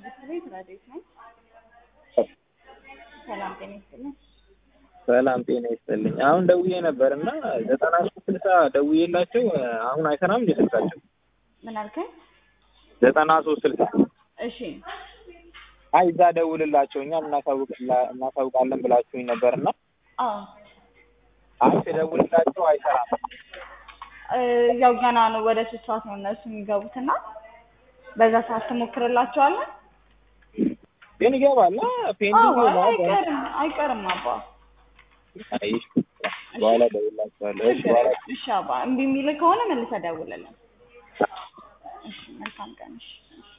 ትምህርት ቤት ረዴት ነኝ። ሰላም ጤና ይስጥልኝ። ሰላም ጤና ይስጥልኝ። አሁን ደውዬ ነበር እና ዘጠና ሶስት ስልሳ ደውዬላቸው አሁን አይሰራም እንደ ስልካቸው ምን አልከኝ? ዘጠና ሶስት ስልሳ እሺ አይ እዛ ደውልላቸው እኛም እናሳውቅላ- እናሳውቃለን ብላችሁኝ ነበር እና አዎ አይ ስደውልላቸው አይሰራም። እ ያው ገና ነው ወደ ሶስት ሰዓት ነው እነሱ የሚገቡት እና በዛ ሰዓት ትሞክርላቸዋለን። ግን ይገባል አዎ ፔንዲንግ አይ ነው አይቀርም አይቀርም አባ አይ በኋላ ደውላቸዋለሁ። እሺ በኋላ እሺ አባ እምቢ የሚል ከሆነ መልሰህ ደውልልን። እሺ መልካም ቀን እሺ እሺ